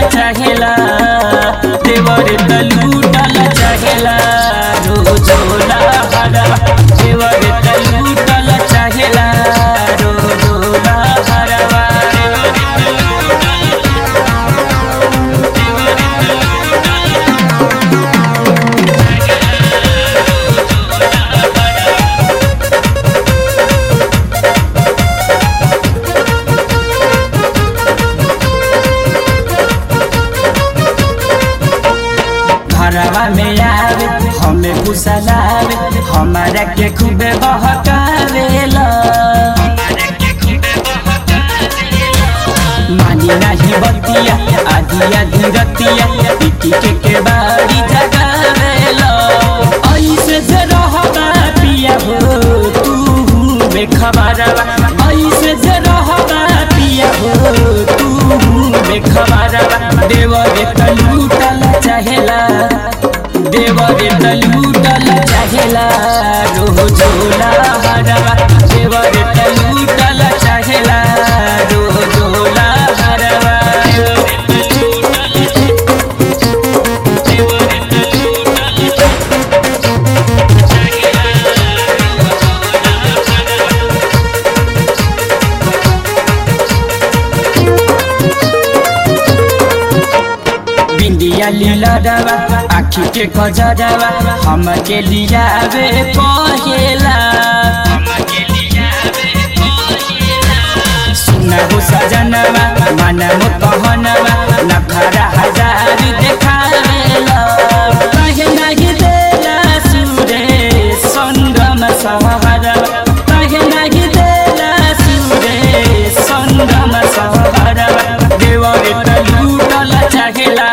चाहेला देवर त लूटल चाहेला रोजोला हरवा देवर त लूटल चाहेला रोजोला हरवा घरवा में आवे हमें कुसलावे हमारा के खूबे बहकावेला मानी नहीं बतिया आधी आधी रतिया पिटी के के बाड़ी जगावेला ऐसे से रहबा पिया हो तू बेखबरवा ऐसे से रहबा पिया हो तू बेखबरवा देवर त लूटल चाहेला देवर त लूटल चाहेला रोजोला हरवा देवर त लूटल चाहेला रोजोला हरवा बिंदिया लीला डवा आखी के खजरवा हम के लियावे पहेला सुना हो सजनवा मन मो कहनवा नखरा हजार देखावेला कहे नहीं देला सुरे संगम सहरवा कहे नहीं देला सुरे संगम सहरवा देवर त लूटल चाहेला